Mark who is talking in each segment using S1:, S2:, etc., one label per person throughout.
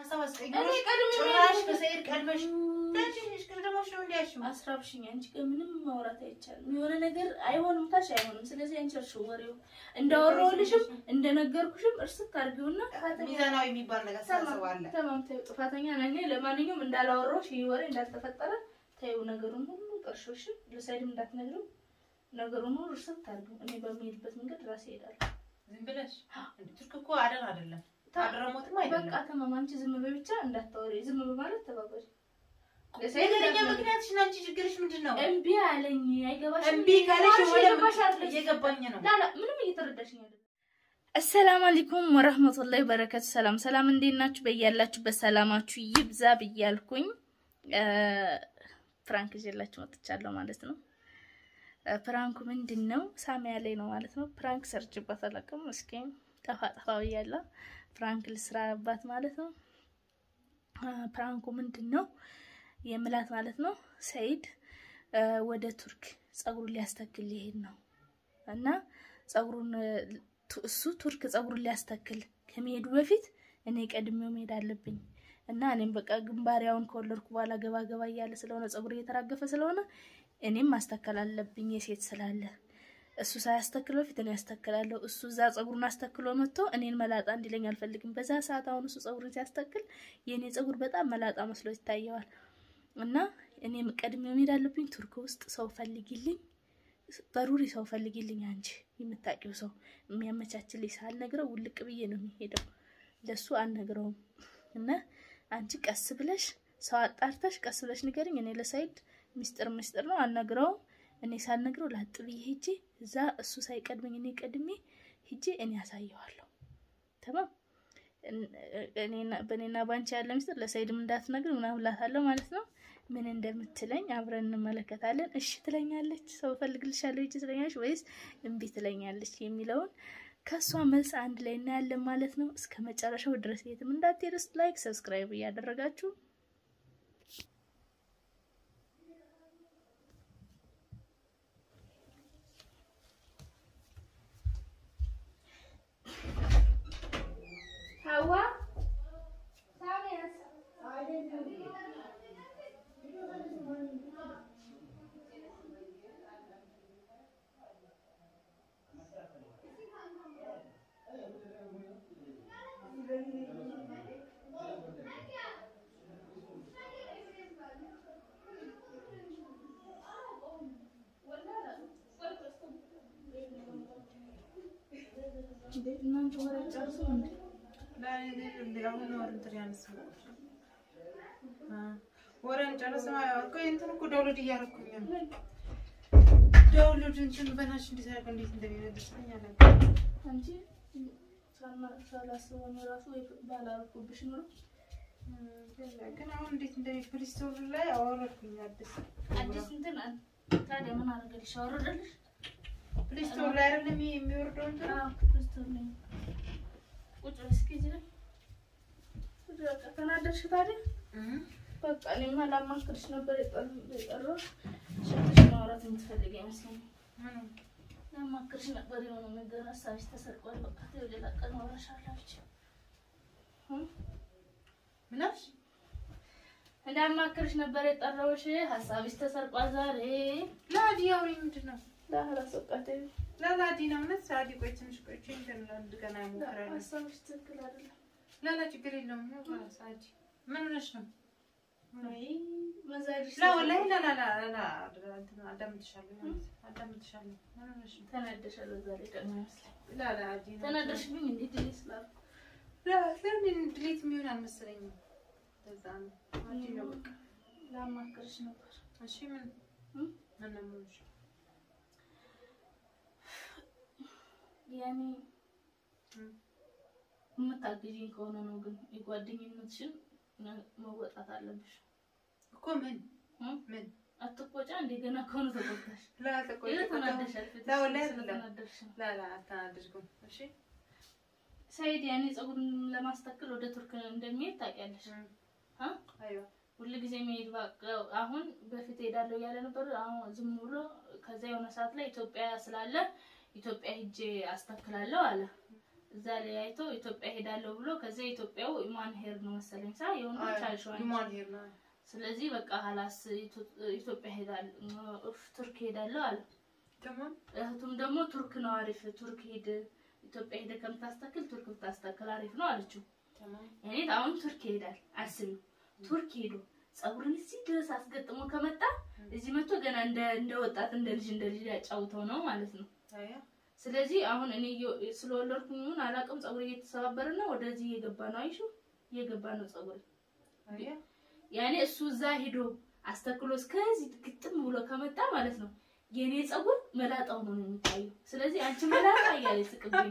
S1: ሀሳብ
S2: እኔ
S1: አስቀይሮሽ
S2: ቀድሜ
S1: ጭራሽ በሰይድ ቀድመሽ ዳንቺ ነሽ ቅድሞሽ ነው እንዲያሽው
S2: አስራብሽኝ አንቺ ጋር ምንም ማውራት አይቻልም። የሆነ ነገር አይሆንም ካልሽ አይሆንም። ስለዚህ አንቺ እርሽ ወሬው እንዳወራሁልሽም እንደነገርኩሽም እርስት አድርጊውና
S1: ሚዛናዊ የሚባል ነገር ሳስባለ
S2: ተማም ተይው፣ ጥፋተኛ ነኝ። ለማንኛውም እንዳላወራሁሽ ይህ ወሬ እንዳልተፈጠረ ተይው። ነገሩን ሁሉ ቀርሾሽም ለሳይድም እንዳትነግሪው ነገሩን ሁሉ እርስት አድርጊው። እኔ በሚሄድበት መንገድ ራሴ እሄዳለሁ።
S1: ዝም ብለሽ ቱርክ እኮ አደን አይደለም አድረሞትም አይደለም
S2: በቃ ተማም፣ አንቺ ዝም በይ ብቻ እንዳታወሪ። ዝም በማለት ተባበሪ።
S1: ነገረኛ ምክንያትሽን አንቺ ችግርሽ ምንድን ነው?
S2: እምቢ አለኝ። አይገባሽም።
S1: እምቢ ካለሽ
S2: ማርሽ
S1: የሆነ
S2: እየገባሽ አይደለም።
S1: እየገባኝ ነው።
S2: ላላ ምንም እየተረዳሽኝ አይደለም። አሰላሙ አለይኩም ወረህመቱላሂ በረከቱ። ሰላም ሰላም፣ እንዴት ናችሁ? በያላችሁበት ሰላማችሁ ይብዛ ብያልኩኝ ፕራንክ ይዤላችሁ መጥቻለሁ ማለት ነው። ፕራንኩ ምንድን ነው? ሳሚያ ላይ ነው ማለት ነው። ፕራንክ ሰርችባት አላውቅም። እስኪ ጠፋ ጠፋ ብያለሁ። ፕራንክ ልስራባት ማለት ነው። ፕራንኩ ምንድን ነው የምላት ማለት ነው። ሰይድ ወደ ቱርክ ጸጉሩን ሊያስተክል ሊሄድ ነው እና ጸጉሩን እሱ ቱርክ ጸጉሩን ሊያስተክል ከመሄዱ በፊት እኔ ቀድሜው መሄድ አለብኝ እና እኔም በቃ ግንባሪያውን ከወለድኩ በኋላ ገባ ገባ እያለ ስለሆነ ጸጉር እየተራገፈ ስለሆነ እኔም ማስተከል አለብኝ የሴት ስላለ እሱ ሳያስተክል በፊት እኔ ያስተክላለሁ። እሱ እዛ ጸጉሩን አስተክሎ መጥቶ እኔን መላጣ እንዲለኝ አልፈልግም። በዛ ሰዓት አሁን እሱ ጸጉሩን ሲያስተክል የእኔ ጸጉር በጣም መላጣ መስሎ ይታየዋል። እና እኔም ቀድሜው መሄድ አለብኝ። ቱርክ ውስጥ ሰው ፈልጊልኝ፣ በሩሪ ሰው ፈልጊልኝ፣ አንቺ የምታውቂው ሰው የሚያመቻችልኝ ሳልነግረው ውልቅ ብዬ ነው የሚሄደው። ለሱ አልነግረውም። እና አንቺ ቀስ ብለሽ ሰው አጣርተሽ ቀስ ብለሽ ንገርኝ። እኔ ለሳይድ ሚስጥር ሚስጥር ነው አልነግረውም። እኔ ሳልነግረው ላጥ ብዬ ሄጄ እዛ እሱ ሳይቀድመኝ እኔ ቀድሜ ሄጄ እኔ ያሳየዋለሁ። ተማም በእኔና ባንቺ ያለ ሚስጥር ለሳይድም እንዳትነግር ምናምን እላታለሁ ማለት ነው። ምን እንደምትለኝ አብረን እንመለከታለን። እሺ ትለኛለች፣ ሰው እፈልግልሻለሁ ሂጂ ትለኛለች ወይስ እምቢ ትለኛለች የሚለውን ከእሷ መልስ አንድ ላይ እናያለን ማለት ነው። እስከ መጨረሻው ድረስ የትም እንዳትሄዱ፣ ላይክ ሰብስክራይብ እያደረጋችሁ ሀዋ እናንተ ወሬ ጨርሱ እንዴ?
S1: ወረን ጨረሰ እኮ እንትን እኮ ዳውሎድ እያደረኩኝ ነው። ዳውሎድ እንትን በናትሽ እንዴት አድርገው እንዴት እንደሚመልስልኝ አላውቅም።
S2: አንቺ ሳላስበው ነው እራሱ ወይ ባላረኩብሽ ኖሮ
S1: ግን አሁን እንዴት እንደሚ ፕሊስቶር ላይ አወረድኩኝ አዲስ
S2: አዲስ እንትን ታዲያ ምን አደረገልሽ? አወረደልሽ?
S1: ፕሊስቶር ላይ አይደለም ይሄ የሚወርደው እንትን
S2: አዎ ክርስቶስ ነኝ። ቁጭ በይ እስኪ እዚህ ላይ ቁጭ በቃ ተናደድሽ ታዲያ? በቃ እኔማ ላማክርሽ ነበር የጠራሁሽ። ሸትሽ ማውራት የምትፈልጊ አይመስለኝም። ላማክርሽ ነበር የሆነ ነገር ሀሳብሽ ተሰርቋል። በቃ ተይው፣ ሌላ ቀን አወራሻለሁ አለች።
S1: ምን አልሽ?
S2: እንዳማክርሽ ነበር የጠራሁሽ። ሀሳብሽ ተሰርቋል ዛሬ።
S1: ላዲ አውሪ ምንድን ነው?
S2: ላህራስ በቃ ተይው።
S1: ላላዲ ነው እውነት ሳዲ ቆይ ትንሽ ቆይቼ እንትን አንድ ቀን አይሞክራለሁ።
S2: ሀሳብሽ ትክክል አይደለም።
S1: ላላ ችግር የለውም ነው ሳዲ ምን ሆነሽ ነው?
S2: ወይ መዛጅሽ
S1: ላ ወላሂ ላላ ላላ እንትን አዳምጥሻለሁ ማለት አዳምጥሻለሁ። ምን ሆነሽ ነው?
S2: ተናደሻል። በዛ ላይ ደግሞ ይመስለኝ
S1: ላላዲ ነው
S2: ተናደሽብኝ እንዴት ድል ስላልኩ
S1: ለምን ድሌት የሚሆን አልመሰለኝም። ለዛ ነው አዲ ነው በቃ
S2: ላማክርሽ ነበር።
S1: እሺ ምን
S2: እም?
S1: ምን ነው የምልሽ?
S2: ያኔ
S1: እም?
S2: የምታግዢኝ ከሆነ ነው ግን የጓደኝነትሽን መወጣት አለብሽ።
S1: እኮ ምን
S2: እም?
S1: ምን
S2: አትቆጫ እንደ ገና ከሆነ ተቆጣሽ።
S1: ላ ተቆይ
S2: ይኸው ተናደሻል። ፊትሽ
S1: ላ ወላሂ
S2: ስለተናደድሽ ነው።
S1: ላላ አታናድርጉም። እሺ
S2: ሰይድ ያኔ ፀጉርን ለማስተከል ወደ ቱርክ እንደሚሄድ ታውቂያለሽ?
S1: እም።
S2: አ?
S1: አይዋ
S2: ሁሉ ጊዜ የሚሄድ በቃ አሁን በፊት ሄዳለሁ እያለ ነበር። አሁን ዝም ብሎ ከዛ የሆነ ሰዓት ላይ ኢትዮጵያ ስላለ ኢትዮጵያ ሂጄ አስተክላለሁ አለ። እዛ ላይ አይቶ ኢትዮጵያ ሄዳለሁ ብሎ ከዚያ ኢትዮጵያው ኢማን ሄር ነው መሰለኝ ሳ የወንዶች አልሸዋኝ
S1: ሊሟን ሄድ ነው
S2: ስለዚህ በቃ ሀላስ ኢትዮጵያ ሄዳለሁ ቱርክ ሄዳለሁ አለ።
S1: ተማም
S2: እህቱም ደግሞ ቱርክ ነው አሪፍ፣ ቱርክ ሄድ ኢትዮጵያ ሄደ ከምታስተክል ቱርክ ብታስተክል አሪፍ ነው አለችው።
S1: ተማም
S2: እኔ አሁን ቱርክ ይሄዳል አስቢ፣ ቱርክ ሄዶ ፀጉርን እዚህ ድረስ አስገጥሞ ከመጣ እዚህ መጥቶ ገና እንደ እንደ ወጣት እንደ ልጅ እንደ ልጅ ያጫውተው ነው ማለት ነው።
S1: አያ
S2: ስለዚህ አሁን እኔ እየ- ስለወለድኩኝ ይሁን አላውቅም፣ ፀጉር እየተሰባበረ ነው፣ ወደዚህ እየገባ ነው። አይሹ እየገባ ነው ፀጉር
S1: አያ
S2: ያኔ እሱ እዛ ሂዶ አስተክሎ እስከዚህ ግጥም ብሎ ከመጣ ማለት ነው የኔ ፀጉር መላጣው ነው የሚታየው። ስለዚህ አንቺ መላጣ እያለ ስቅብኝ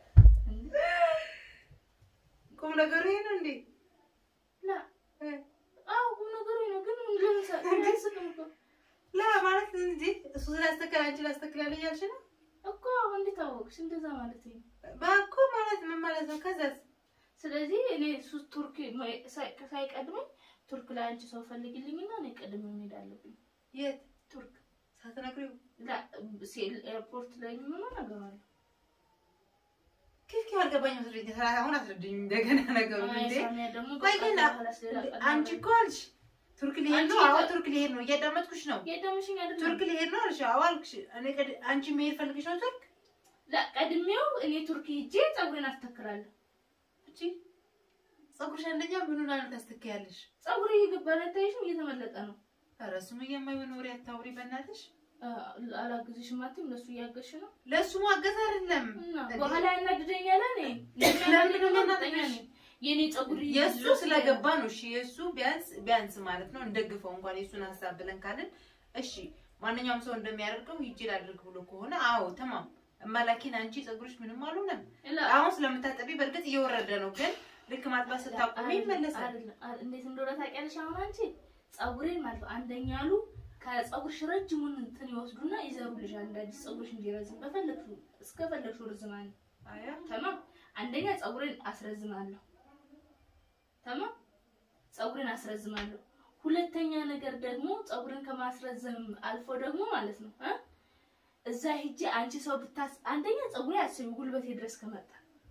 S1: ቁም ነገሩ ይሄ ነው እንዴ?
S2: ላ
S1: እ
S2: አዎ ቁም ነገሩ ነው፣ ግን ምን ለምሳ ያስቅም እኮ
S1: ላ ማለት እንጂ እሱ ስላስተከለ አንቺ ላስተክላለ እያልሽ ነው
S2: እኮ እንዴት አወቅሽ? እንደዛ ማለት ነው።
S1: ባኮ ማለት ምን ማለት ነው? ከዛስ
S2: ስለዚህ እኔ እሱ ቱርክ ሳይ- ሳይቀድመኝ ቱርክ ላይ አንቺ ሰው ፈልግልኝና እኔ ቀድሜ መሄድ አለብኝ
S1: የት
S2: ቱርክ
S1: ሳትነግሪው
S2: ላ ሴል ኤርፖርት ላይ ምን ነገር አለ?
S1: ኪፍ ኪፍ አልገባኝም። መስሎኝ አሁን አስረድኝ እንደገና ነገሩ
S2: አይ
S1: እንዴ
S2: ሳሚያ ደግሞ
S1: ቆይ
S2: በቃ
S1: ግን
S2: በኋላስ ሌላ ቀን
S1: አንቺ
S2: ነው።
S1: እኮ አልሽ ቱርክ ሊሄድ
S2: አንቺ
S1: ነው። አዎ
S2: ጋ-
S1: ቱርክ ሊሄድ ነው። እያዳመጥኩሽ ነው።
S2: የደምሽኝ አይደለም
S1: ቱርክ ሊሄድ ነው አልሽ። አዎ አልኩሽ። እኔ ቀድ- አንቺ መሄድ ፈልግሽ ነው ቱርክ?
S2: ላ ቀድሜው እኔ ቱርክ ሄጄ ፀጉሬን አስተክላለሁ።
S1: እቺ ፀጉርሽ አንደኛ ምኑን አለ ታስተካያለሽ?
S2: ፀጉሬ እየገባን አይታይሽም? እየተመለጠ ነው።
S1: ኧረ ሱመያ የማይሆን ወሬ አታውሪ በእናትሽ።
S2: አ- አላግዝሽም አትይም? እነሱ እያገዝሽ ነው
S1: ለእሱ ማገዝ አይደለም
S2: እና
S1: እንዴ?
S2: በኋላ ያናድደኛል። እኔ
S1: ለምንድን ነው
S2: የሚያናድደኝ
S1: የሚያናድድሽ?
S2: የኔ ፀጉር
S1: የእሱ ስለገባ ነው። እሺ የእሱ ቢያንስ ቢያንስ ማለት ነው እንደግፈው እንኳን የእሱን ሀሳብ ብለን ካልን እሺ ማንኛውም ሰው እንደሚያደርገው ሂጅ ላድርግ ብሎ ከሆነ አዎ ተማም እማላኪን አንቺ ፀጉርሽ ምንም አልሆነም።
S2: ላ-
S1: አሁን ስለምታጠቢ በእርግጥ እየወረደ ነው፣ ግን ልክ ማጥባት ስታቆሚ ይመለሳል።
S2: አይደለም አይደለም። እንዴት እንደሆነ ታውቂያለሽ? አሁን አንቺ ፀጉሬን ማለት ነው አንደኛ አሉ ከፀጉርሽ ረጅሙን እንትን ይወስዱና ይዘሩልሻል እንደ አዲስ ፀጉርሽ እንዲረዝም በፈለግሽው እስከፈለግሽው ርዝማኔ
S1: አያ
S2: ተማም አንደኛ ፀጉሬን አስረዝማለሁ። ተማም ፀጉሬን አስረዝማለሁ። ሁለተኛ ነገር ደግሞ ፀጉሬን ከማስረዘም አልፎ ደግሞ ማለት ነው እ እዛ ሂጄ አንቺ ሰው ብታስ አንደኛ ፀጉሬ አስቢ ጉልበቴ ድረስ ከመጣ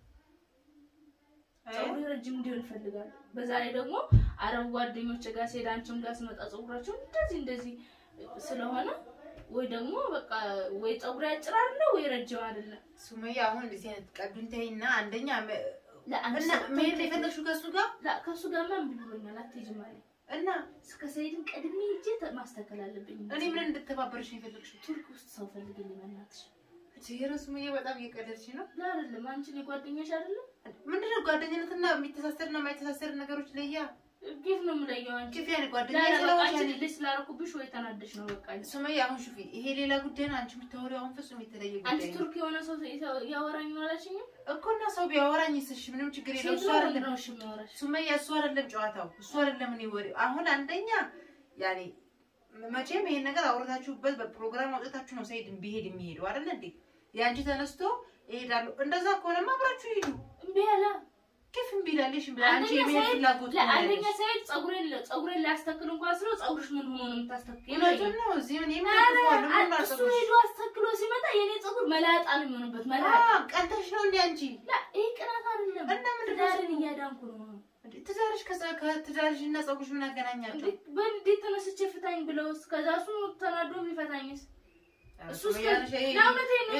S1: አያ
S2: ፀጉሬ ረጅም እንዲሆን እፈልጋለሁ። በዛ ላይ ደግሞ አረብ ጓደኞች ጋር ስሄድ አንቺም ጋር ስመጣ ፀጉራቸው እንደዚህ እንደዚህ ስለሆነ ወይ ደግሞ በቃ ወይ ፀጉሬ አጭር አይደለ ወይ ረጅም አይደለም።
S1: ሱመያ አሁን እንደዚህ አይነት ቀዱን ተይና አንደኛ መ-
S2: ለአንቺ
S1: እና
S2: ሰው
S1: መሄድ ነው የፈለግሽው ከእሱ ጋር
S2: ላ ከሱ ጋር ማን ብሎኛል አትሄጂም አለኝ።
S1: እና
S2: እስከ ሰይድን ቀድሜ ሂጄ ተ- ማስተካከል አለብኝ።
S1: እኔ ምን እንድተባበርሽ ነው የፈለግሽው?
S2: ቱርክ ውስጥ ሰው ፈልግልኝ በእናትሽ።
S1: ኧረ ሱመያ በጣም እየቀለድሽ ነው።
S2: ላ አይደለም አንቺ እኔ ጓደኛሽ አይደለም
S1: ምንድነው ጓደኝነትና የሚተሳሰርና የማይተሳሰር ነገሮች ለያ
S2: ጌፍ ነው የምለየው አንቺ
S1: ኪፍ ያኔ ጓደኛ
S2: ላ በቃ አንቺ
S1: ስለሆንሽ
S2: ልጅ ስላደረኩብሽ ወይ ተናደሽ ነው በቃ
S1: ሱመያ አሁን ሹፊ፣ ይሄ ሌላ ጉዳይ ነው። አንቺ የምታወሪው አሁን ፍጹም የተለየ
S2: አንቺ
S1: ጉዳይ ነው
S2: ቱርክ የሆነ ሰው ያወራኝ አላልሽኝም?
S1: እኮ እና ሰው ቢያወራኝ ስሽ ምንም ችግር የለው።
S2: ሴት
S1: እሱ
S2: ነው ወንድ
S1: አይደለም
S2: ነው እሺ የሚያወራሽ?
S1: ሱመያ፣ እሱ አይደለም ጨዋታው፣ እሱ አይደለም እኔ ወሬው። አሁን አንደኛ ያኔ መቼም ይሄን ነገር አውርታችሁበት በፕሮግራም አውጥታችሁ ነው ሰይድ ቢሄድ የሚሄደው አይደለ እንዴ? የአንቺ ተነስቶ ይሄዳሉ። እንደዛ ከሆነማ አብራችሁ ሂዱ።
S2: እምቢ አለ።
S1: ኪፍ እምቢ ይላልሽ እምቢ አንቺ
S2: አንደኛ
S1: የመሄድ
S2: ሳይድ
S1: ፍላጎት ነው
S2: ለአንደኛ
S1: ያለሽ።
S2: ሳይድ ፀጉሬን ፀጉሬን ሊያስተክል እንኳን ስለው ፀጉርሽ ምን ሆኖ ነው የምታስተክል?
S1: እውነቱን ነው። እዚህ ምን
S2: ኧረ
S1: የምትፈልገው ምን
S2: እሱ
S1: አልጠብሽ?
S2: ሄዶ አስተክሎ ሲመጣ የኔ ፀጉር መላጣ ነው የሚሆንበት። መላጣ
S1: ቀንተሽ ነው እንዴ አንቺ?
S2: ላ ይሄ ቅናት አይደለም።
S1: እና ምንድን ነው
S2: ትዳርን እያዳንኩ ነው።
S1: እንዴ ትዳርሽ ከዛ- ከትዳርሽ እና ፀጉርሽ ምን አገናኛቸው?
S2: እንዴት በንዴት ተነስቼ ፍታኝ ብለው ከዛ እሱ ተናዶ ቢፈታኝስ? እሱ እስከ- ለእውነቴን ነው።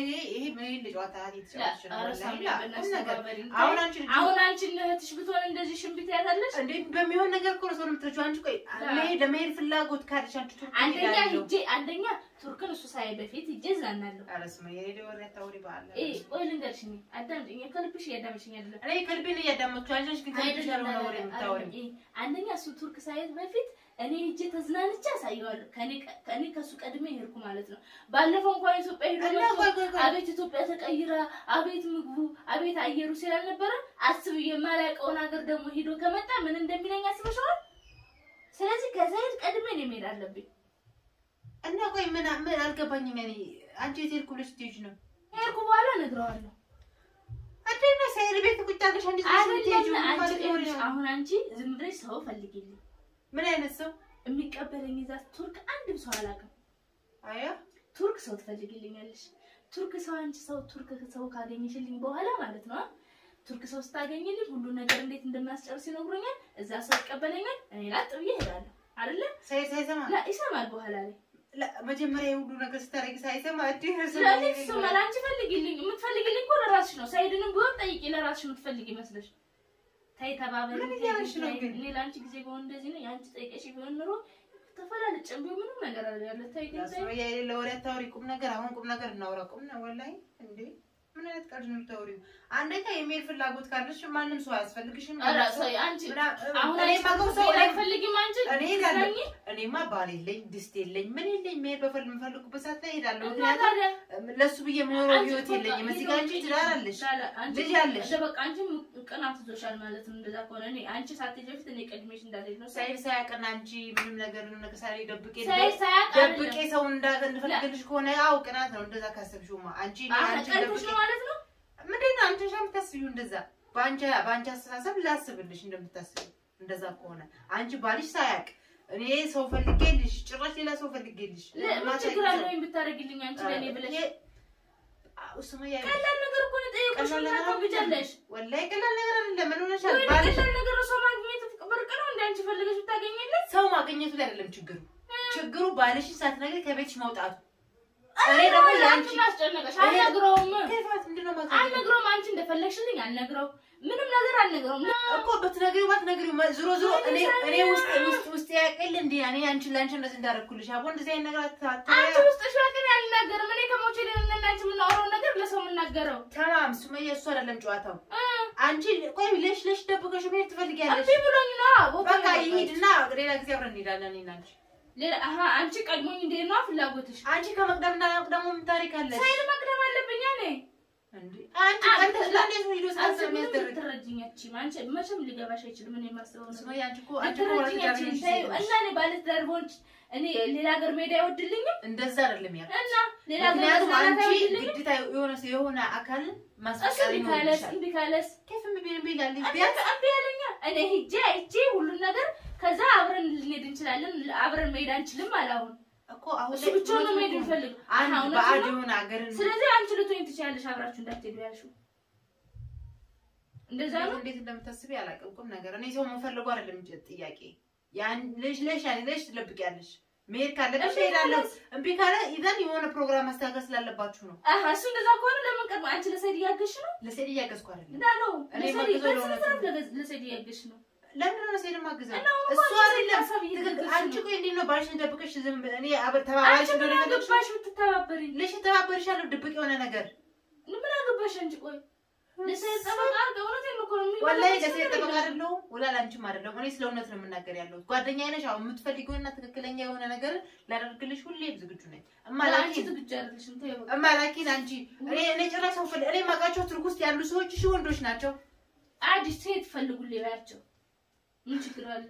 S1: አሁን አንቺ
S2: አሁን አንቺ እህትሽ ብትሆን እንደዚህ ሽንቢት ያታለሽ
S1: እንዴት በሚሆን ነገር እኮ ነው ሰው የምትረጂው። አንቺ ቆይ መሄድ ለመሄድ ፍላጎት ካለሽ አንቺ ቱርክ
S2: አንደኛ
S1: እሄዳለሁ።
S2: ሂጄ አንደኛ ቱርክን እሱ ሳይ በፊት ሂጄ እዝናናለሁ።
S1: ኧረ ስማ የሄደ ወሬ አታውሪ በአለ።
S2: እ ቆይ ልንገርሽ፣ እኔ አዳምጪኝ፣ ከልብሽ እያዳመጥሽኝ አይደለም።
S1: እኔ ከልቤን እያዳመጥኩሽ አንቺ ነሽ ግን ከልብሽ ያልሆነ ወሬ የምታወሪው።
S2: አይደለም፣ እ አንደኛ እሱ ቱርክ ሳይት በፊት እኔ ሂጄ ተዝናንቼ አሳየዋለሁ። ከኔ ከኔ ከሱ ቀድሜ ሄድኩ ማለት ነው። ባለፈው እንኳን ኢትዮጵያ ሄዶ
S1: እና
S2: መጥቶ
S1: ቆይ ቆይ ቆይ
S2: አቤት ኢትዮጵያ ተቀይራ፣ አቤት ምግቡ፣ አቤት አየሩ ስላልነበረ አስብ የማላውቀውን ሀገር ደግሞ ሄዶ ከመጣ ምን እንደሚለኝ አስበሽዋል? ስለዚህ ከዛይድ ቀድሜ ነው መሄድ አለብኝ።
S1: እና ቆይ ምን ምን አልገባኝም። ያኔ አንቺ የት ሄድኩ ብለሽ ስትሄጂ ነው
S2: ሄድኩ በኋላ እነግረዋለሁ።
S1: እንዴት ነው ሳይድ ቤት ቁጭ አድርገሽ አንቺ ዝም ብለሽ የምትሄጂው?
S2: አይደለም
S1: ምን
S2: አንቺ
S1: ማለት ነው?
S2: ይኸውልሽ፣ አሁን አንቺ ዝም ብለሽ ሰው ፈልጊልኝ።
S1: ምን አይነት ሰው
S2: የሚቀበለኝ እዛ ቱርክ አንድም ሰው አላውቅም።
S1: አያ
S2: ቱርክ ሰው ትፈልጊልኛለሽ። ቱርክ ሰው አንቺ ሰው ቱርክ ሰው ካገኘሽልኝ በኋላ ማለት ነው ቱርክ ሰው ስታገኝልኝ ሁሉ ነገር እንዴት እንደሚያስጨርስ ይነግሩኛል። እዛ ሰው ይቀበለኛል። እኔ ላጥ ብዬ እሄዳለሁ አይደለ?
S1: ሳይ- ሳይሰማ
S2: ላ ይሰማል በኋላ ላይ
S1: ላ- መጀመሪያ የሁሉ ነገር ስታደርጊ ሳይሰማ እድህ
S2: ስለዚህ ትሰማል። አንቺ ፈልጊልኝ፣ የምትፈልጊልኝ እኮ ለራስሽ ነው። ሳይድንም ቢሆን ጠይቂ፣ ለራስሽ የምትፈልጊ ይመስለሽ። ተይ ተባበሪ።
S1: ምን
S2: ተይ
S1: እያለሽ ነው
S2: ተይ።
S1: ግን?
S2: እኔ ለአንቺ ጊዜ ቢሆን እንደዚህ ነው። የአንቺ ጠይቀሽ ቢሆን ኑሮ ተፈላለጭም ቢሆን ምንም ነገር አለ ያለ ተይ ግን ተይ።
S1: ሱመያ የሌለ ወሬ አታውሪ። ቁም ነገር አሁን ቁም ነገር እናውራ። ቁም ነው ወላሂ እንዴ ምን አይነት ቀልድ ነው የምታወሪው? አንደኛ የሚሄድ ፍላጎት ካለሽ ማንም ሰው አያስፈልግሽም።
S2: ኧረ ሰው አንቺ
S1: ምና-
S2: አሁን
S1: እኔ
S2: አንቺ
S1: የማውቀው ሰው
S2: ሰው
S1: ላይ
S2: አይፈልጊም አንቺ
S1: እኔ እሄዳለሁ።
S2: ትለኝ
S1: እኔማ ባል የለኝ ድስት የለኝ ምን የለኝ መሄድ በፈል የምፈልጉበት ሰዓት ላይ እሄዳለሁ።
S2: እና
S1: ምክንያቱም
S2: ታዲያ
S1: ለሱ ብዬ የምኖረው
S2: አንቺ
S1: ህይወት
S2: እኮ
S1: የለኝም። እዚህ
S2: ሄዶ
S1: ጋር አንቺ
S2: ሄዶ
S1: ትዳር አለሽ፣
S2: ላላ፣ አንቺ
S1: ልጅ አለሽ።
S2: እንደ በቃ አንቺ ቅናት ይዞሻል ማለት ነው። እንደዛ ከሆነ እኔ አንቺ ሳትሄጂ በፊት እኔ ቀድሜሽ እንዳልሄድ ነው።
S1: ሳይል ሳያውቅና አንቺ ምንም ነገር ምንም ነገር ሳይል ደብቄ
S2: ሳይ ሳያቅ
S1: ደብቄ ሰው እንዳ- እንድፈልግልሽ ከሆነ አዎ ቅናት ነው። እንደዛ ካሰብሽውማ አንቺ እኔ አንቺ
S2: ቀልቶሽ
S1: ደብቄ
S2: ነው ማለት ነው።
S1: ምንድን ነው አንቺ ሻ የምታስቢው እንደዛ በአንቺ በአንቺ አስተሳሰብ ላስብልሽ እንደምታስቢው እንደዛ ከሆነ አንቺ ባልሽ ሳያውቅ እኔ ሰው ፈልጌልሽ ጭራሽ ሌላ ሰው ፈልጌልሽ
S2: ምን ችግር አለው ወይም ብታደርጊልኝ አንቺ ለእኔ ብለሽ
S1: ሱመያ
S2: ቀላል ነገር እኮ ነው የጠየቁሽ። ምን ታውቂያለሽ?
S1: ወላሂ ቀላል ነገር አይደለም። ምን ሆነሻል?
S2: ወይ
S1: ባልሽ
S2: ቀላል ነገር ሰው ማግኘት ብርቅ ነው እንደ አንቺ ፈልገሽ ብታገኘለት
S1: ሰው ማግኘቱ ላይ አይደለም ችግሩ። ችግሩ ባልሽን ሳትነግሪ ከቤትሽ መውጣቱ። እኔ ደግሞ የአንቺ
S2: አንቺን አስጨነቀሽ። አልነግረውም
S1: ከፋት ምንድን ነው ማለት
S2: አልነግረውም። አንቺ እንደፈለግሽልኝ አልነግረው ምንም ነገር አልነግረውም።
S1: እኮ ብትነግሪው ባትነግሪው መ- ዞሮ ዞሮ እኔ እኔ ውስጥ ውስጥ ውስጥ ያቀል እንዴ እኔ አንቺ ላንቺ እንደዚህ እንዳደረኩልሽ አቦ እንደዚህ አይነት ነገር አታታ
S2: አንቺ ውስጥሽ ያቅን አልናገርም። እኔ ከሞቼ ለእናንተ አንቺ የምናወራውን ነገር ለሰው የምናገረው
S1: ተማም ሱመያ እሱ አይደለም ጨዋታው።
S2: እ
S1: አንቺ ቆይ ለሽ ለሽ ደብቀሽ መሄድ ትፈልጊያለሽ።
S2: እምቢ ብሎኝ ነው ቦታ
S1: በቃ
S2: ያወጣሁት።
S1: ይሂድና ሌላ ጊዜ አብረን እንሄዳለን እኔና አንቺ።
S2: ሌላ አሀ አንቺ ቀድሞኝ እንዴት ነው ፍላጎትሽ?
S1: አንቺ ከመቅደምና መቅደሙ ምን ታሪክ አለሽ
S2: ሳይድ መቅደም አለብኝ እኔ
S1: እንዴ? አንቺ ቀንተ ለእንዴት ነው ሂዶ
S2: አንቺ
S1: ሳሰብ
S2: ምንም
S1: የሚያስደርግ
S2: ልትረጂኝ አትችይም። አንቺ መቼም ሊገባሽ አይችልም። እኔ የማስበው ነገር
S1: ሱመያ አንቺ እኮ አንቺ እኮ
S2: ልትረጂኝ
S1: ባለትዳር
S2: አትችይም።
S1: ነሽ
S2: ተይው
S1: ሴት ነሽ።
S2: እና እኔ ባለትዳር በሆንች እኔ ሌላ ሀገር መሄድ አይወድልኝም
S1: እንደዛ አይደለም ያ
S2: እና ሌላ ሀገር
S1: ምክንያቱም
S2: መዝናናት
S1: አንቺ
S2: አይወድልኝም።
S1: ግዴታ የሆነ ሰው የሆነ አካልን
S2: እሱ
S1: ማስፈቀድ
S2: እምቢ ካለስ
S1: ይኖርብሻል።
S2: እምቢ ካለስ
S1: ከፍ ቢል ቢል ቢል
S2: እምቢ
S1: ቢያንስ
S2: እምቢ ያለኛ እኔ ሂጄ አይቼ ሁሉን ነገር ከዛ አብረን ልንሄድ እንችላለን። አብረን መሄድ አንችልም አለ አሁን
S1: እኮ አሁን
S2: እሱ
S1: ላይ
S2: ብቻውን ነው
S1: እውነቱን
S2: መሄድ
S1: እኮ ነው።
S2: የሚፈልገው።
S1: አንድ
S2: አሁን
S1: በአድ
S2: እሱ ነው።
S1: የሆነ ሀገርን
S2: ስለዚህ አንቺ ልትሆኝ ትችያለሽ አብራችሁ እንዳትሄዱ ያልሽው እንደዛ ነው።
S1: እንዴት እንደምታስቢ አላውቅም። ቁም ነገር እኔ ሰው መፈለጉ አይደለም እንጂ ጥያቄ ያን ልጅ ልጅ ያኔ ልጅ ትለብቂያለሽ። መሄድ ካለብሽ
S2: እምቢ
S1: እሄዳለሁ።
S2: ካለስ?
S1: እምቢ ካለ ኢዘን የሆነ ፕሮግራም ማስተካከል ስላለባችሁ ነው።
S2: አሀ እሱ እንደዛ ከሆነ ለምን ቀድሞ አንቺ ለሰይድ እያገዝሽ ነው
S1: ለሴት እያገዝኩ አይደለም።
S2: እንዳለው
S1: እኔ
S2: ለሰይድ
S1: ማግዘው
S2: በስነ
S1: ለእውነቱ
S2: ስርዓት
S1: ነው።
S2: ለገዝ- ለሰይድ እያገዝሽ ነው።
S1: ለምንድን ነው ሴት ማግዘው?
S2: እና አሁን
S1: እሱ
S2: እኮ አንቺ
S1: አይደለም
S2: ሀሳብ
S1: ትክክል።
S2: እየተገዛሽ
S1: አንቺ
S2: ነው።
S1: ቆይ እንዴት ነው ባልሽን ደብቀሽ ዝም ብለሽ እኔ አብር ተባባሪሽ
S2: አንቺ ምን
S1: እንደሆነ ነገርሽ
S2: አገባሽ ብትተባበሪኝ?
S1: ልሽ ተባበርሻለሁ። ድብቅ የሆነ ነገር
S2: ምን አገባሽ አንቺ? ቆይ ለሰይድ ጠበቃ እውነቴን እኮ ነው
S1: ወላሂ
S2: የሚመለከትሽ
S1: ለሴት
S2: ነገር
S1: ጠበቃ
S2: የለም።
S1: አይደለሁም፣ ወላ ላንቺም አይደለሁም። እኔ ስለ እውነት ነው የምናገር ያለሁት። ጓደኛዬ ነሽ። አሁን የምትፈልጊውና ትክክለኛ የሆነ ነገር ላደርግልሽ ሁሌም ዝግጁ ነኝ።
S2: ለአንቺ
S1: እማላኪን
S2: ዝግጁ አይደለሽም። ተይው በቃ።
S1: እማላኪን አንቺ እኔ እኔ ጭራሽ ሰው ፈል- እኔ የማውቃቸው ቱርክ ውስጥ ያሉ ሰዎች ሺህ ወንዶች ናቸው።
S2: አዲስ ሴት ፈልጉልኝ በያቸው። ምን ችግር አለ?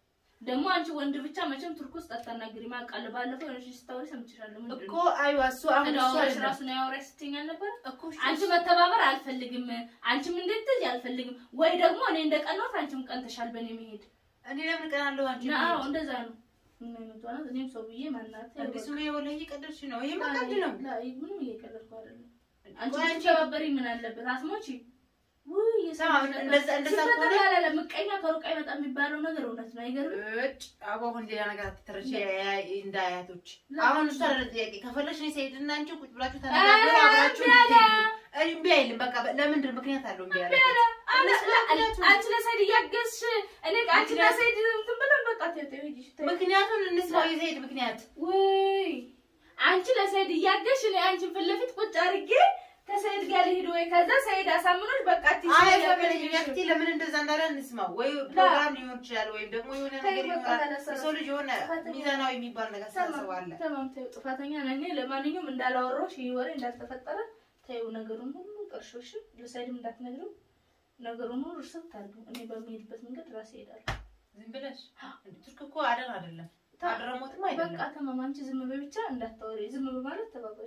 S2: ደግሞ አንቺ ወንድ ብቻ መቼም ቱርክ ውስጥ አታናግሪም አውቃለሁ። ባለፈው የሆነች ስታወሪ ሰምቼሻለሁ። ምንድን
S1: እኮ
S2: ነው
S1: አይዋ እሱ አሁን እሱ
S2: ተደዋውለሽ
S1: አይደለም
S2: ራሱ ነው ያወራሽ ስትይኝ አልነበረ?
S1: እኮ
S2: አንቺ መተባበር አልፈልግም፣ አንቺም እንድትይ አልፈልግም፣ ወይ ደግሞ እኔ እንደቀናሁት አንቺም ቀንተሻል በእኔ መሄድ
S1: እኔ ለምን ቀናለሁ? አንቺ
S2: እና አዎ እንደዛ ነው። ምን አይነቷ ናት? እኔም ሰው ብዬ ማናት
S1: አዲሱ ወላሂ እየቀለድሽ ነው። ይሄ ማቀድ ነው።
S2: ምንም እየቀለድኩ አይደለም። አንቺ
S1: ቆይ አንቺ
S2: ብትተባበሪ ምን አለበት? አትሞቺ ውይ የሰው
S1: ስማ፣
S2: ልጅ
S1: እንደዛ እንደዛ
S2: ሲፈጠር
S1: ከሆነ
S2: ያላለ ምቀኛ ከሩቅ አይመጣም የሚባለው ነገር እውነት ነው። አይገርምም?
S1: እጭ አቦ አሁን ሌላ ነገር አትተረሽ እንደ አያቶች።
S2: ላ-
S1: አሁን እሱ አይደለም ጥያቄ። ከፈለሽ እኔ ሰይድና አንቺ ቁጭ ብላችሁ
S2: ኧረ
S1: ተነጋገሩ፣ አብራችሁ
S2: እምቢ አለ።
S1: እንድትሄዱ። እኔ እምቢ አይልም። በቃ ለምንድን ነው ምክንያት አለው እምቢ ያለ እነሱ ምክንያቱም-
S2: አንቺ ለሰይድ እያገዝሽ እኔ አንቺ ለሰይድ እንትን ብለን በቃ ተይው ተይው ሂጂ ተይው።
S1: ምክንያቱን እንስማው የሰይድ ምክንያት
S2: ውይ አንቺ ለሰይድ እያገዝሽ እኔ አንቺን ፊት ለፊት ቁጭ አድርጌ ከሰይድ ጋር ልሂድ ወይ ከዛ ሰይድ አሳምኖች በቃ አትይሽ
S1: አይ
S2: እያገዝሽ
S1: ፈቀደኝ ያክቲ ለምን እንደዛ እንዳለ እንስማው። ወይ ፕሮግራም ሊሆን ይችላል ወይም ደግሞ የሆነ
S2: ተይ
S1: ነገር
S2: በቃ
S1: ይኖራል።
S2: ተነሳ።
S1: የሰው ልጅ የሆነ
S2: ጥፋተኛ-
S1: ሚዛናዊ የሚባል ነገር ሳስባለ
S2: ተማም ተይው፣ ጥፋተኛ ነኝ። ለማንኛውም እንዳላወራሁሽ ይህ ወሬ እንዳልተፈጠረ ተይው። ነገሩን ሁሉ ቀርሾሽ ለሰይድም እንዳትነግሪው ነገሩን ሁሉ እርሰት ታርጉ። እኔ በሚሄድበት መንገድ ራሴ እሄዳለሁ።
S1: ዝም ብለሽ ቱርክ እኮ አደን አይደለም አድረሞትም
S2: በቃ
S1: አይደለም።
S2: ተማም፣ አንቺ ዝም በይ ብቻ እንዳታወሪ። ዝም በማለት ተባበሪ።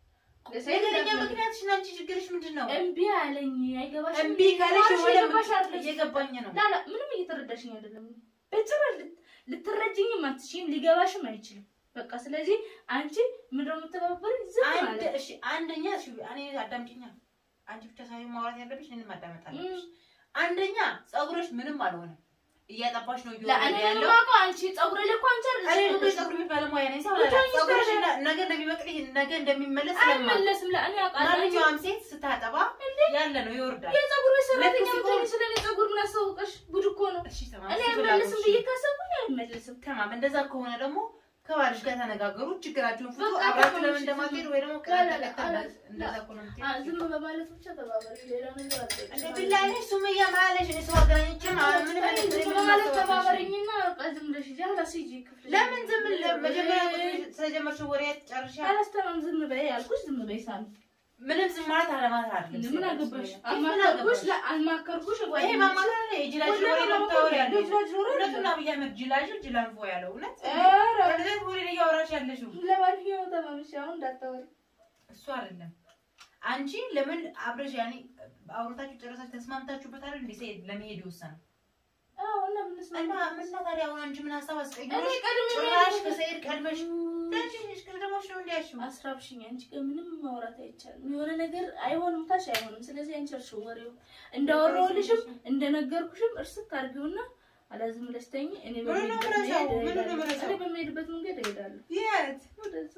S1: ነገረኛ ምክንያትሽን አንቺ ችግርሽ ምንድን ነው?
S2: እምቢ አለኝ። አይገባሽም።
S1: እምቢ ካለሽ
S2: ማርሽ
S1: የሆነ
S2: የገባሽ አይደለሽ።
S1: እየገባኝ ነው።
S2: ላላ ምንም እየተረዳሽኝ አይደለም። በጭራሽ ልት- ልትረጅኝም አትችይም፣ ሊገባሽም አይችልም። በቃ ስለዚህ አንቺ ምንድን ነው የምትተባበሪኝ? ዝም
S1: አንድ
S2: ማለት
S1: እሺ፣ አንደኛ እሺ፣ እኔ አዳምጪኛ። አንቺ ብቻ ሳይሆን ማውራት ያለብሽ እኔንም ማዳመጥ አለብሽ። አንደኛ ፀጉርሽ ምንም አልሆነም፣ እያጠባሽ ነው እየወረደ
S2: ለእኔ
S1: ያለው።
S2: የማውቀው አንቺ ፀጉሬ ላይ እኮ አንቺ
S1: እኔ
S2: አይደለሽም
S1: እኮ የፀጉር ቤት ባለሙያ ነኝ። ሰው
S2: ብቻ
S1: አላለም። ፀጉርሽ
S2: ይስተካከል።
S1: ነ- ነገ እንደሚበቅል ነገ እንደሚመለስ ስለማውቅ
S2: አይመለስም። ለእኔ አውቃለሁ። አንቺ
S1: ማንኛውም ሴት ስታጠባ ያለ ነው ይወርዳል።
S2: የፀጉር ቤት ሰራተኛ
S1: ለክስ
S2: ብትሆኚ
S1: እኮ-
S2: ስለ እኔ ፀጉር ምን አስታወቀሽ? ጉድ እኮ ነው።
S1: እሺ ተማም፣
S2: እኔ
S1: እሺ
S2: አይመለስም
S1: ፍላጎትሽ
S2: ብዬ ካሰብኩኝ አይመለስም።
S1: ተማም። እንደዛ ከሆነ ደግሞ ከባልሽ ጋር ተነጋገሩ፣ ችግራችሁን ፍቱ።
S2: በቃ
S1: አብራችሁ
S2: ተማም፣
S1: ለምን
S2: እሺ፣
S1: እንደማትሄዱ
S2: ዝም-
S1: ወይ ደግሞ
S2: ላ- ላ-
S1: ቀለቀለ
S2: ላ-
S1: እንደዛ
S2: ላ-
S1: እኮ ነው
S2: አ-
S1: የምትሄጂው።
S2: ዝም በማለት ብቻ ተባበሪ። ሌላ ነገር
S1: እንደ
S2: አልጠይቅም።
S1: ቢላኔ ሱመያ ማለሽ እኔ ሰው አገናኝቼም አሁን ምንም
S2: አይ፣
S1: አይነት
S2: ዝም
S1: ምንም
S2: በማለት
S1: ማስተባበል
S2: ተባበሪኝና በቃ ዝም ብለሽ ሂጂ። አላስ ሂጂ ክፍልሽ።
S1: ለምን ዝም ል- መጀመሪያ ቁጥር ስለጀመርሽው ወሬ ጨርሻ
S2: አላስተማም። ዝም በይ ያልኩሽ ዝም በይ ሳሚ።
S1: ምንም ዝም ማለት አለማለት አይደለም።
S2: ምን አገባሽ?
S1: ምን
S2: አልማከርኩሽ
S1: አገባሽ?
S2: ላ- አልማከርኩሽ
S1: ይሄ
S2: ጓደኛሽ-
S1: ማማከር ነው። የጅላጅ
S2: ሁሌም
S1: ወሬ ነው
S2: ማማከር
S1: የምታወሪ
S2: ነው።
S1: ያለው።
S2: የጅላጅ ወሬ ነው።
S1: እውነቱን አብይ አህመድ ጅላጅ ጅላንፎ ያለው እውነት
S2: ኧረ፣
S1: እንደዚህ ወሬ ነው እያወራሽ ያለሽው
S2: ለማንኛውም ተማምሽ አሁን እንዳታወሪ።
S1: እሱ አይደለም። አንቺ ለምን አብረሽ ያኔ አውርታችሁ ጨረሳችሁ ተስማምታችሁበት አይደል እንዴ ሰይድ ለመሄድ የወሰነው?
S2: አዎ፣ እና ምን ስማ-
S1: እና ምን እና ታዲያ አሁን አንቺ ምን ሀሳብ አስቀይሮሽ
S2: እኔ ቀድሜ
S1: ጭራሽ
S2: መሄድ-
S1: ከሰይድ ቀድመሽ ትንሽ ቅድሞሽ ነው እንዲያልሽው
S2: አስራብሽኝ አንቺ ጋር ምንም ማውራት አይቻልም። የሆነ ነገር አይሆንም ካልሽ አይሆንም። ስለዚህ አንቺ እርሺው ወሬው እንዳወራሁልሽም እንደነገርኩሽም እርስት አድርጊውና አላዝም ብለሽ ተኝ። እኔ
S1: ምኑን ነው
S2: በምሄድበት
S1: የምረሳው?
S2: መንገድ
S1: ምኑን ነው
S2: እሄዳለሁ።
S1: የምረሳው?
S2: እኔ በምሄድበት መንገድ እሄዳለሁ።
S1: የት
S2: ወደዛ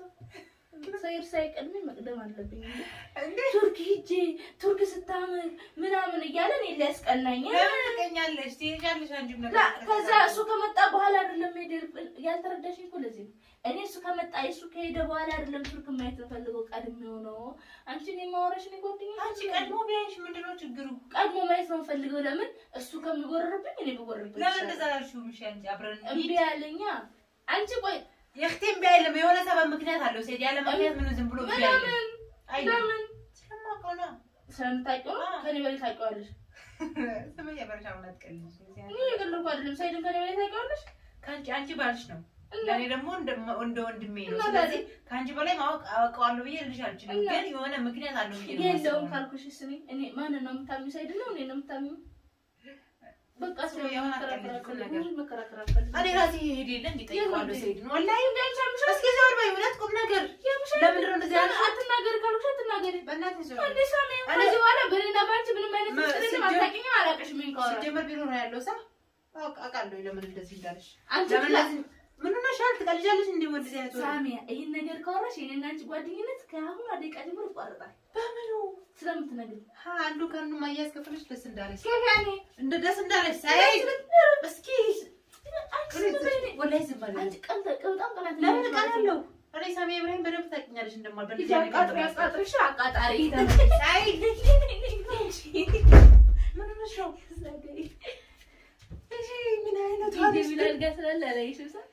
S2: ሰይር ሳይቀድመኝ መቅደም አለብኝ። እንዴ
S1: እንዴ
S2: ቱርክ ሂጄ ቱርክ ስታምር ምናምን እያለ እኔ ሊያስቀናኝ
S1: ለምን ትቀኛለሽ? ትሄጃለሽ አንቺም ነገር
S2: ላ ከዛ እሱ ከመጣ በኋላ አይደለም ሄደ ያልተረዳሽኝ እኮ ለዚህ ነው። እኔ እሱ ከመጣ እሱ ከሄደ በኋላ አይደለም ቱርክ ማየት የምፈልገው ቀድሜው ነው። አንቺ እኔ ማወራሽ እኔ ጓደኛ
S1: አንቺ ቀድሞ ቢያይሽ ምንድን ነው ችግሩ?
S2: ቀድሞ ማየት ነው የምፈልገው። ለምን እሱ ከሚጎረርብኝ እኔ ብጎረርብኝ
S1: ለምን
S2: ይሻላል።
S1: እንደዛ አላልሽውም? እሺ አንቺ አብረን
S2: እምቢ
S1: እንሂድ።
S2: ያለኛ አንቺ ቆይ
S1: የእህቴም ቢያይልም የሆነ ሰበብ ምክንያት አለው። ሴት ያለ ምክንያት ምኑ ዝም ብሎ ቢያይልም
S2: ለምን
S1: አይልም።
S2: ለምን
S1: ስለማውቀው ነው።
S2: ስለምታውቂው ነው። ከኔ በላይ ታውቂዋለሽ።
S1: ስመኝ በረሻውን አትቀልጅ።
S2: እኔ የቀለድኩ አይደለም። ሳይድን ከኔ በላይ ታውቂዋለሽ።
S1: ከአንቺ አንቺ ባልሽ ነው
S2: እና
S1: ለእኔ ደግሞ እንደ እንደ ወንድሜ ነው።
S2: እና
S1: ስለዚህ ከአንቺ በላይ ማወቅ አውቀዋለሁ ብዬ ልልሽ አልችልም፣
S2: እና
S1: ግን የሆነ ምክንያት አለው ብዬ ነው
S2: የለውም
S1: የማስበው።
S2: ካልኩሽ ስኒ እኔ ማንን ነው የምታምኚው? ሳይድን ነው እኔ ነው የምታምኚው? በቃ
S1: እሱ የሆነ አትቀልጅ እኮ ነገር።
S2: መከራከር አልፈልግም።
S1: እኔ ራሴ ሄድ የለ እንዲጠይቀዋለሁ
S2: የት
S1: ሰይድን ወላሂ እስኪ ዞር በይ እውነት ቁም ነገር ለምንድን ነው እንደዚህ ያልሽው?
S2: አትናገሪ ካልኩሽ አትናገሪ።
S1: በእናትህ ዞር
S2: እንዴ ሳሚ፣ ከዚህ በኋላ በእኔና በአንቺ ምንም አይነት
S1: መ-
S2: ምስጢር የለም።
S1: ሲጀመር-
S2: አታውቂኝም፣ አላውቅሽም። ይሄን ካወራሽ
S1: ሲጀመር ቢሮ ነው ያለው ሰው አውቅ- አውቃለሁ ለምን እንደዚህ እንዳለሽ
S2: አንቺ
S1: ለምን
S2: ብላ-
S1: እንደዚህ ምን ሆነሻል ትቀልጃለሽ እንዴ ወደዚህ አይነት ወሬ
S2: ሳሚያ፣ ይሄን ነገር ካወራሽ የኔና አንቺ ጓደኝነት ከአሁን ደቂቃ ጀምሮ ይቋረጣል።
S1: በምኑ
S2: ስለምትነግሪኝ
S1: ሀ አንዱ ከአንዱ ማያዝ ከፈለሽ ደስ እንዳለሽ
S2: ከፍ ያኔ
S1: እንደ ደስ እንዳለሽ ሳይ እስኪ
S2: አንቺ ዝም በይ እኔ-
S1: ወላሂ ዝም በል
S2: አንቺ ቀን ተ- በጣም ቀናት
S1: ለምን
S2: ነሽ
S1: ቀን
S2: ማለት
S1: አለው
S2: ነው።
S1: እኔ ሳሚ ኢብራሂም በደንብ ታውቂኛለሽ እንደማል
S2: ሂጂ
S1: በእንደዚህ አይነት
S2: አቃጥሪ፣
S1: ነገር
S2: አቃጥሪሽ፣ አቃጣሪ
S1: ሳይ ምን ሆነሽ ነው እሺ ምን አይነት
S2: ሂጂ
S1: ሆነሽ
S2: ቢላል ጋር ስላለ አላየሽም ሳ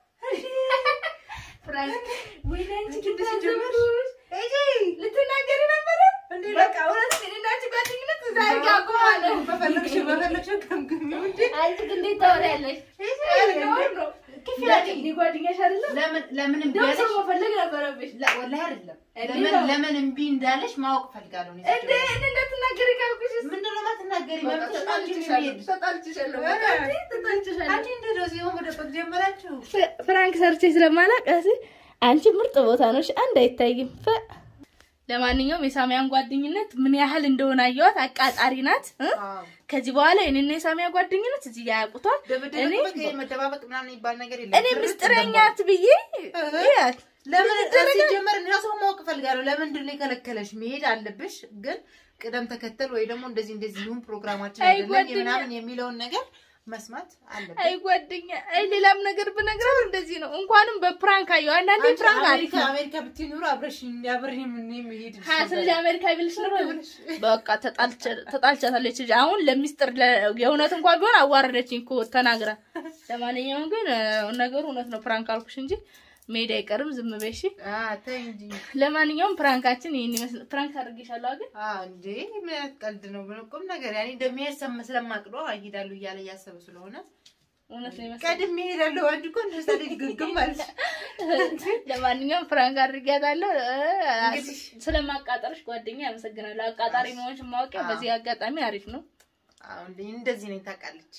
S2: ፍራንክ ወይኔ አንቺ
S1: አንቺ
S2: ግን
S1: እንደዚህ ጀመርሽ?
S2: ታዘብኩሽ።
S1: እጂ
S2: ልትናገሪ ነበረ
S1: እንዴ
S2: በቃ እውነት እኔና አንቺ ጓደኝነት እዛ ጋር አቆማለሁ።
S1: በፈለግሽ በፈለግሽ ከምግሚው እንጂ
S2: አንቺ ግን እንዴት ታወሪያለሽ? ነውር ነው።
S1: ክፍያለሽ
S2: እኔ ጓደኛሽ አይደለም?
S1: ለምን ለምን እምቢ
S2: እንደውም ሰው
S1: አለሽ?
S2: መፈለግ ነበረብሽ።
S1: ላ- ወላሂ አይደለም።
S2: እንዴ
S1: ለምን
S2: ነው?
S1: ለምን እምቢ እንዳለሽ ማወቅ ፈልጋለሁ። እኔ
S2: እንዴ እኔ እንዳትናገሪ ካልኩሽስ?
S1: ምንድን ነው የማትናገሪ?
S2: በቃ
S1: መብትሽ ነው እንጂ
S2: ተጣልቼሻለሁ፣
S1: የሚሄድ።
S2: ተጣልቼሻለሁ፣
S1: ኧረ፣
S2: በቃ እንዴ ተጣልቼሻለሁ።
S1: አንቺ እንደ ዶዚዮ መደበቅ ጀመራችሁ።
S2: ፍራንክ ሰርቼ ስለማላውቅ አንቺ ምርጥ ቦታ ነሽ። አንድ አይታይም። ለማንኛውም የሳሚያን ጓደኝነት ምን ያህል እንደሆነ አየኋት። አቃጣሪ ናት እ? ከዚህ በኋላ የኔና የሳሚያ ጓደኝነት እዚህ ጋር ያውቁታል።
S1: ድብድብ
S2: እኔ
S1: በቃ መደባበቅ ምናምን የሚባል ነገር የለም።
S2: እኔ
S1: ድርቅ
S2: ምስጢረኛት ብዬ
S1: እህ።
S2: ያት
S1: ለምን ሲጀመር እኔ ራሱ ማወቅ እፈልጋለሁ። ለምንድን ነው የከለከለሽ? መሄድ አለብሽ፣ ግን ቅደም ተከተል ወይ ደግሞ እንደዚህ እንደዚህ ይሁን ፕሮግራማችን
S2: አይ
S1: አይደለም
S2: ጓደኛ።
S1: የምናምን የሚለውን ነገር መስማት አለብን።
S2: አይ ጓደኛ፣ አይ ሌላም ነገር ብነግራት እንደዚህ ነው። እንኳንም በፕራንክ አየሁ። አንዳንዴ
S1: አንቺ
S2: ፕራንክ አሪፍ
S1: አሜሪካ
S2: ነው።
S1: አሜሪካ ብትይ ኑሮ አብረሽ አብረሽ ምን መሄድ
S2: ሀያ ስለዚህ አሜሪካ ቢልሽ ነው በቃ ተጣልቸ- ተጣልቻታለች። እንጂ አሁን ለሚስጥር ለ- የእውነት እንኳን ቢሆን አዋረደችኝ እኮ ተናግራ። ለማንኛውም ግን እ፣ ነገሩ እውነት ነው። ፕራንክ አልኩሽ እንጂ መሄድ አይቀርም። ዝም በይ እሺ።
S1: ተይ እንጂ
S2: ለማንኛውም ፕራንካችን ይሄን ይመስል ፕራንክ አድርጌሻለሁ ግን
S1: አ እንዴ ምን አይነት ቀልድ ነው? ቁም ነገር ያኔ እንደሚሄድ ሰም ስለማቅዶ እሄዳለሁ እያለ እያሰበ ስለሆነ
S2: እውነት ነው ይመስል
S1: ቀድሜ እሄዳለሁ። አንቺ እኮ እንደዛ ልጅ ግግም ማለት
S2: ለማንኛውም ፕራንክ አድርጌያታለሁ። እ፣
S1: እንግዲህ-
S2: ስለማቃጠርሽ ጓደኛ አመሰግናለሁ። አቃጣሪ መሆንሽ ማወቂያ በዚህ አጋጣሚ አሪፍ ነው።
S1: አሁን እንደዚህ ነኝ ታውቃለች።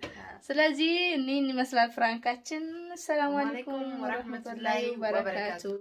S2: ስለዚህ እኒህን ይመስላል ፍራንካችን። ሰላም አለይኩም
S1: ወአለይኩም
S2: ወረህመቱላሂ
S1: ወረህመቱላሂ
S2: ወበረካቱ።